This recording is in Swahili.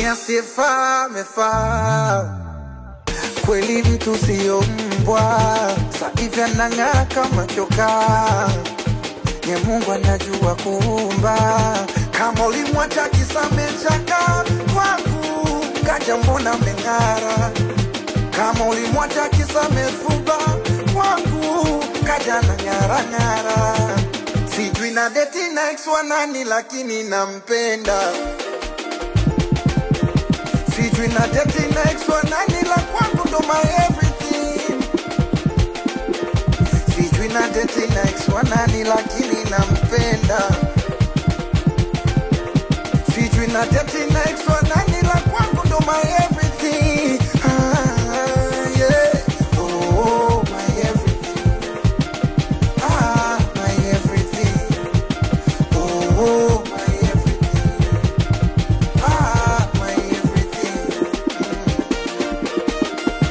ni asiyefaa amefaa kweli, mtu siyo mbwa, sahivi anang'aa kama chokaa nye Mungu anajua kuumba. Kama ulimwacha kisamechaka kwangu, kaja mbona meng'ara. Kama ulimwacha kisamefuba kwangu, kaja na ng'ara ng'ara. Sijui na deti na ex wa nani, lakini nampenda. Sijui na deti na ex wa nani, la kwangu ndo my everything. Sijui na deti na ex wa nani, lakini nampenda. Sijui na deti na ex wa nani